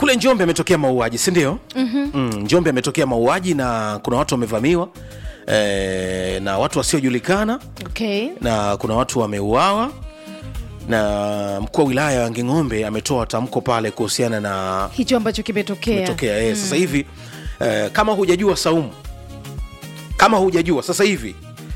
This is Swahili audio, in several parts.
kule njombe ametokea mauaji si ndio mm-hmm. mm, njombe ametokea mauaji na kuna watu wamevamiwa e, na watu wasiojulikana okay. na kuna watu wameuawa na mkuu wa wilaya ya nging'ombe ametoa tamko pale kuhusiana na hicho ambacho kimetokea kimetokea eh, sasa hivi eh, kama hujajua saumu kama hujajua sasa hivi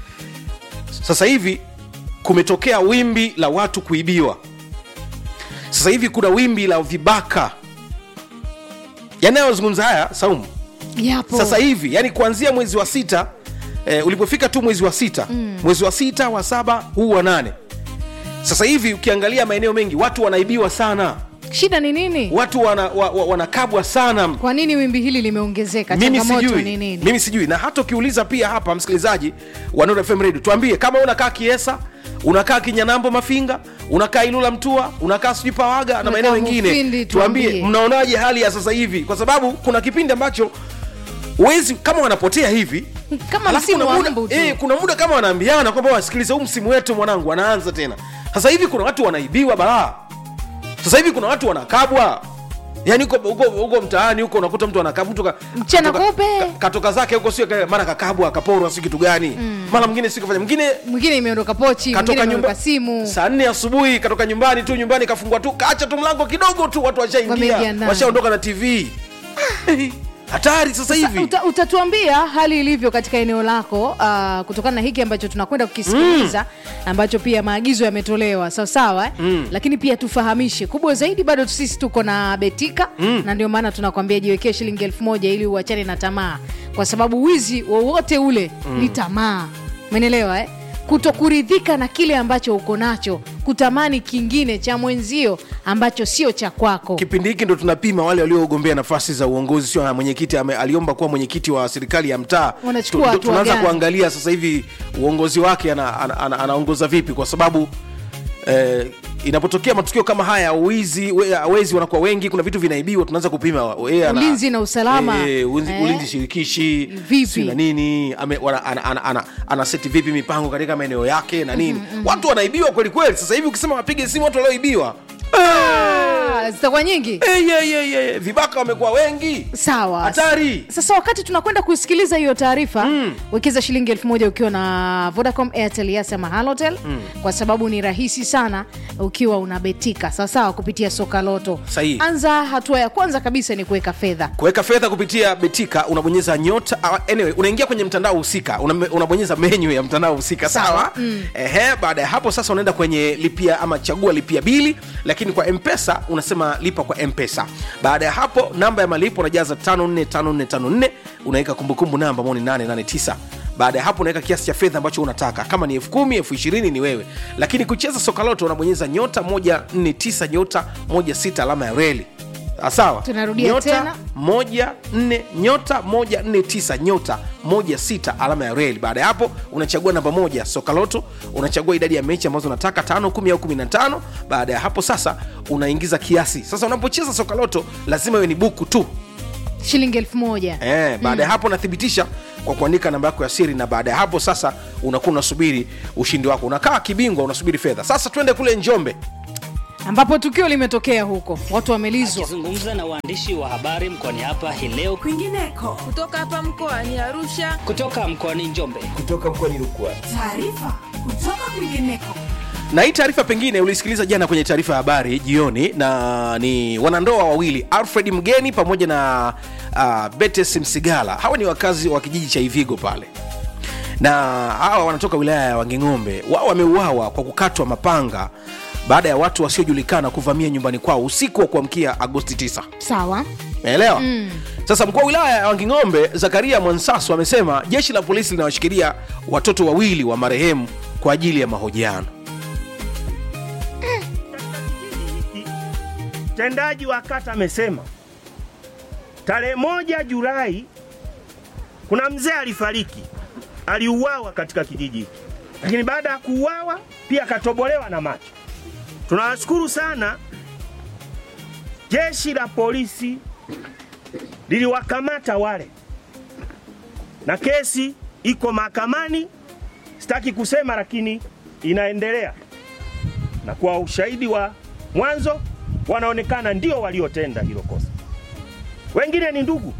sasa hivi kumetokea wimbi la watu kuibiwa sasa hivi kuna wimbi la vibaka yanayozungumza haya saumu yapo sasa hivi yani kuanzia mwezi wa sita eh, ulipofika tu mwezi wa sita mm. mwezi wa sita wa saba huu wa nane sasa hivi ukiangalia maeneo mengi watu wanaibiwa sana shida ni nini watu wana, wa, wa, wanakabwa sana kwa nini wimbi hili limeongezeka mimi changamoto sijui ni nini mimi sijui na hata ukiuliza pia hapa msikilizaji wa Nuru FM radio tuambie kama unakaa kiesa unakaa kinyanambo mafinga unakaa ilula mtua unakaa sijui pawaga na Unakaa maeneo mengine Mufindi, tuambie tuambie. mnaonaje hali ya sasa hivi kwa sababu kuna kipindi ambacho wezi kama wanapotea hivi kama alafu msimu kuna wa muda, mbu tu eh, kuna muda kama wanaambiana kwamba wasikilize huu msimu wetu mwanangu wanaanza tena sasa hivi kuna watu wanaibiwa balaa sasa hivi kuna watu wanakabwa yaani huko huko huko mtaani huko unakuta mtu anakabwa mtu ka, Mchana katoka- kweupe. ka- katoka zake huko sio ka- mara kakabwa akaporwa si kitu gani mara mwingine si kafanya mwingine mwingine imeondoka pochi mwingine katoka imeondoka nyumba simu saa nne asubuhi katoka nyumbani tu nyumbani kafungua tu kaacha tu mlango kidogo tu watu Wameingia washaingia ndani. washaondoka na tv hatari sasa hivi Uta, utatuambia hali ilivyo katika eneo lako uh, kutokana na hiki ambacho tunakwenda kukisikiliza mm. ambacho pia maagizo yametolewa sawasawa eh? mm. lakini pia tufahamishe kubwa zaidi bado sisi tuko na betika mm. na ndio maana tunakwambia jiwekee shilingi elfu moja ili uachane na tamaa kwa sababu wizi wowote ule mm. ni tamaa menelewa eh? kutokuridhika na kile ambacho uko nacho kutamani kingine cha mwenzio ambacho sio cha kwako kipindi hiki ndo tunapima wale waliogombea nafasi za uongozi sio na mwenyekiti ame- aliomba kuwa mwenyekiti wa serikali ya mtaa Wanachukua Tu- tu- hatua tunaanza gani? kuangalia sasa hivi uongozi wake ana- ana- ana- anaongoza vipi kwa sababu eh, inapotokea matukio kama haya wizi we- wezi wanakuwa wengi kuna vitu vinaibiwa tunaanza kupima wa- yeye ana- Ulinzi na usalama. eh, ulinzi, Eh. ulinzi shirikishi Vipi? si na nini ame, wana, ana, ana, ana, ana seti vipi mipango katika maeneo yake na nini watu wanaibiwa kweli kweli sasa hivi ukisema wapige simu watu walioibiwa Ah, zitakuwa nyingi Eh, yeah, yeah, yeah. vibaka wamekuwa wengi sawa hatari sasa wakati tunakwenda kusikiliza hiyo taarifa mm. wekeza shilingi elfu moja ukiwa na vodacom airtel yas ama halotel mm. kwa sababu ni rahisi sana ukiwa unabetika sawasawa kupitia soka loto Sahihi. anza hatua ya kwanza kabisa ni kuweka fedha kuweka fedha kupitia betika unabonyeza nyota uh, anyway, unaingia kwenye mtandao husika una, unabonyeza menyu ya mtandao husika sawa mm. Ehe, baada ya hapo sasa unaenda kwenye lipia ama chagua lipia bili lakini kwa mpesa unasema lipa kwa mpesa baada ya hapo namba ya malipo unajaza 545454 unaweka kumbukumbu namba ambao ni 889 baada ya hapo unaweka kiasi cha fedha ambacho unataka kama ni elfu kumi elfu ishirini ni wewe lakini kucheza sokaloto unabonyeza nyota 149 nyota 16 alama ya reli Ah, sawa Tunarudia nyota tena. moja nne nyota moja nne tisa nyota moja sita alama ya reli baada ya hapo unachagua namba moja sokaloto unachagua idadi ya mechi ambazo unataka tano kumi au kumi na tano baada ya hapo sasa unaingiza kiasi sasa unapocheza sokaloto lazima iwe ni buku tu shilingi elfu moja eh, baada ya hapo unathibitisha kwa kuandika namba yako ya siri na baada ya hapo sasa unakuwa unasubiri ushindi wako unakaa kibingwa unasubiri fedha sasa twende kule njombe ambapo tukio limetokea huko watu wamelizwa akizungumza na waandishi wa habari mkoani hapa hii leo kwingineko kutoka hapa mkoani Arusha. kutoka mkoani Njombe. kutoka mkoani Rukwa. taarifa kutoka kwingineko na hii taarifa pengine ulisikiliza jana kwenye taarifa ya habari jioni na ni wanandoa wawili alfred mgeni pamoja na uh, betes msigala hawa ni wakazi wa kijiji cha ivigo pale na hawa wanatoka wilaya ya wanging'ombe wao wameuawa kwa kukatwa mapanga baada ya watu wasiojulikana kuvamia nyumbani kwao usiku wa kuamkia agosti 9 sawa naelewa mm. sasa mkuu wa wilaya ya wanging'ombe zakaria mwansasu amesema jeshi la polisi linawashikilia watoto wawili wa marehemu kwa ajili ya mahojiano Mtendaji wa kata amesema tarehe moja Julai kuna mzee alifariki, aliuawa katika kijiji hiki, lakini baada ya kuuawa pia akatobolewa na macho. Tunawashukuru sana jeshi la polisi liliwakamata wale, na kesi iko mahakamani. Sitaki kusema, lakini inaendelea, na kwa ushahidi wa mwanzo wanaonekana ndio waliotenda hilo kosa. wengine ni ndugu.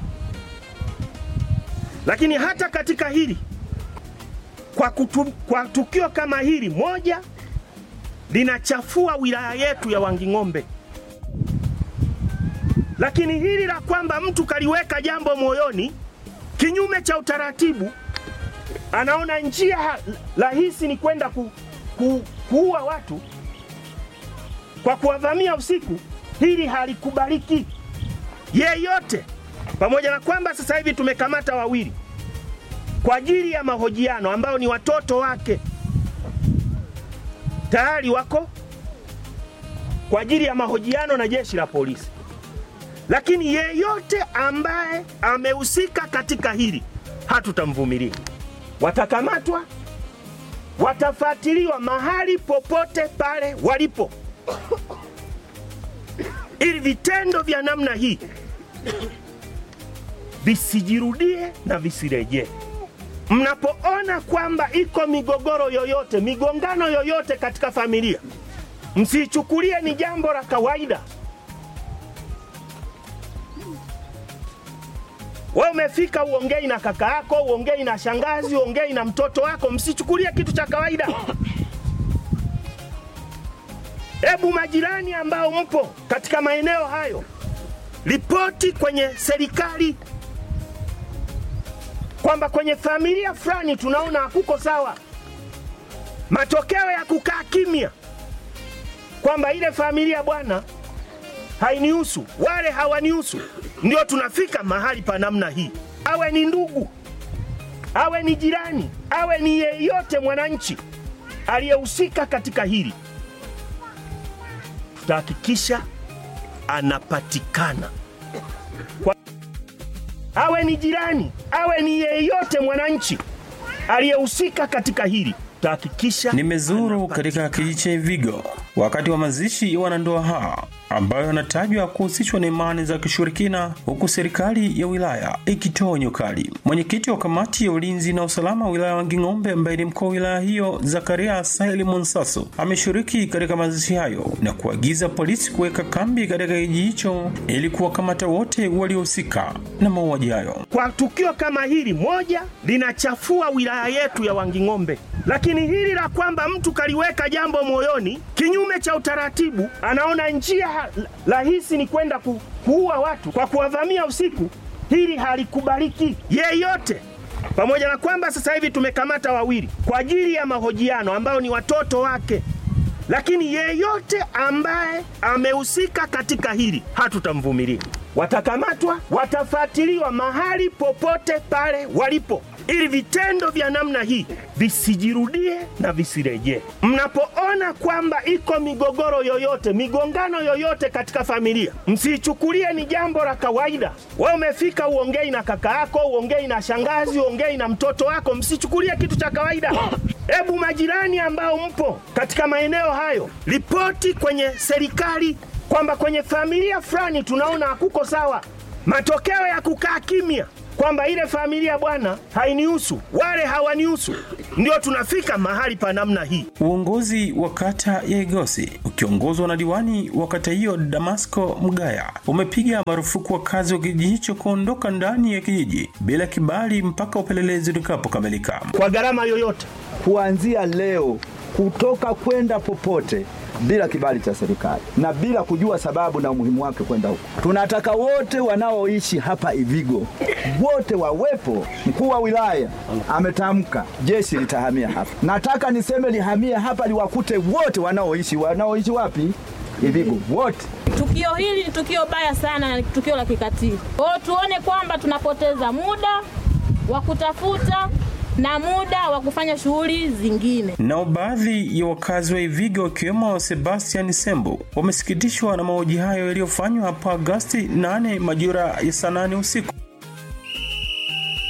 Lakini hata katika hili kwa, kutu, kwa tukio kama hili moja linachafua wilaya yetu ya Wanging'ombe, lakini hili la kwamba mtu kaliweka jambo moyoni kinyume cha utaratibu, anaona njia ha- rahisi ni kwenda ku, ku, kuua watu kwa kuwavamia usiku, hili halikubaliki yeyote, pamoja na kwamba sasa hivi tumekamata wawili kwa ajili ya mahojiano ambao ni watoto wake tayari wako kwa ajili ya mahojiano na jeshi la polisi, lakini yeyote ambaye amehusika katika hili hatutamvumilia. Watakamatwa, watafuatiliwa mahali popote pale walipo, ili vitendo vya namna hii visijirudie na visirejee. Mnapoona kwamba iko migogoro yoyote, migongano yoyote katika familia, msichukulie ni jambo la kawaida. Wewe umefika uongei na kaka yako, uongei na shangazi, uongei na mtoto wako, msichukulie kitu cha kawaida. Hebu majirani ambao mpo katika maeneo hayo, ripoti kwenye serikali kwamba kwenye familia fulani tunaona hakuko sawa. Matokeo ya kukaa kimya kwamba ile familia bwana hainihusu, wale hawanihusu, ndio tunafika mahali pa namna hii. Awe ni ndugu, awe ni jirani, awe ni yeyote mwananchi aliyehusika katika hili, tutahakikisha anapatikana awe ni jirani, awe ni yeyote mwananchi aliyehusika katika hili, tutahakikisha Nimezuru katika kijiji cha Ivigo wakati wa mazishi ya wanandoa hawa ambayo yanatajwa kuhusishwa na imani za kishirikina, huku serikali ya wilaya ikitoa onyo kali. Mwenyekiti wa kamati ya ulinzi na usalama wa wilaya ya Wanging'ombe, ambaye ni mkuu wa wilaya hiyo, Zakaria Saili Monsaso, ameshiriki katika mazishi hayo na kuagiza polisi kuweka kambi katika kijiji hicho ili kuwakamata wote waliohusika na mauaji hayo. kwa tukio kama hili moja linachafua wilaya yetu ya Wanging'ombe, lakini hili la kwamba mtu kaliweka jambo moyoni kinyume cha utaratibu, anaona njia ha- rahisi ni kwenda ku, kuua watu kwa kuwavamia usiku, hili halikubaliki yeyote, pamoja na kwamba sasa hivi tumekamata wawili kwa ajili ya mahojiano ambao ni watoto wake lakini yeyote ambaye amehusika katika hili hatutamvumilia. Watakamatwa, watafuatiliwa mahali popote pale walipo, ili vitendo vya namna hii visijirudie na visirejee. Mnapoona kwamba iko migogoro yoyote, migongano yoyote katika familia, msichukulie ni jambo la kawaida. Wewe umefika uongei na kaka yako, uongei na shangazi, uongei na mtoto wako, msichukulie kitu cha kawaida. Hebu majirani ambao mpo katika maeneo hayo, ripoti kwenye serikali kwamba kwenye familia fulani tunaona hakuko sawa. Matokeo ya kukaa kimya kwamba ile familia bwana hainihusu, wale hawanihusu, ndio tunafika mahali pa namna hii. Uongozi wa kata ya Igosi ukiongozwa na diwani wa kata hiyo Damasco Mgaya umepiga marufuku wakazi wa kijiji hicho kuondoka ndani ya kijiji bila kibali mpaka upelelezi utakapokamilika. Kwa gharama yoyote, kuanzia leo kutoka kwenda popote bila kibali cha serikali na bila kujua sababu na umuhimu wake kwenda huko. Tunataka wote wanaoishi hapa Ivigo wote wawepo. Mkuu wa wilaya ametamka jeshi litahamia hapa. Nataka niseme lihamie hapa, liwakute wote wanaoishi wanaoishi wapi? Ivigo wote. Tukio hili ni tukio baya sana na ni tukio la kikatili. Kwa hiyo tuone kwamba tunapoteza muda wa kutafuta na muda wa kufanya shughuli zingine. Nao baadhi ya wakazi wa Ivigo wakiwemo Sebastian Sembo wamesikitishwa na mauaji hayo yaliyofanywa hapo Agosti 8 majira ya saa 8 usiku.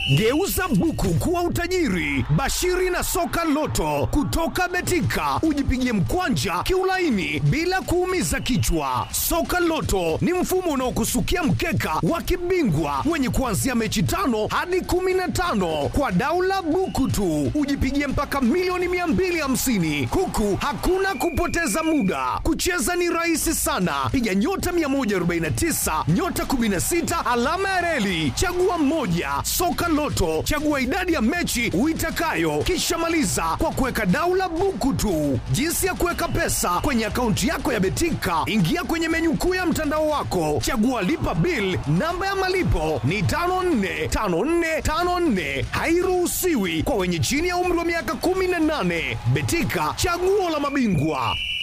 Geuza buku kuwa utajiri. Bashiri na soka loto kutoka Betika, ujipigie mkwanja kiulaini bila kuumiza kichwa. Soka loto ni mfumo unaokusukia mkeka wa kibingwa wenye kuanzia mechi tano hadi kumi na tano kwa daula buku tu, ujipigie mpaka milioni 250 huku hakuna kupoteza muda. Kucheza ni rahisi sana, piga nyota 149 nyota 16 alama ya reli, chagua mmoja. Soka Loto, chagua idadi ya mechi uitakayo, kisha maliza kwa kuweka daula buku tu. Jinsi ya kuweka pesa kwenye akaunti yako ya Betika, ingia kwenye menyu kuu ya mtandao wako, chagua lipa bill. Namba ya malipo ni 545454, hairuhusiwi kwa wenye chini ya umri wa miaka 18. Betika, chaguo la mabingwa.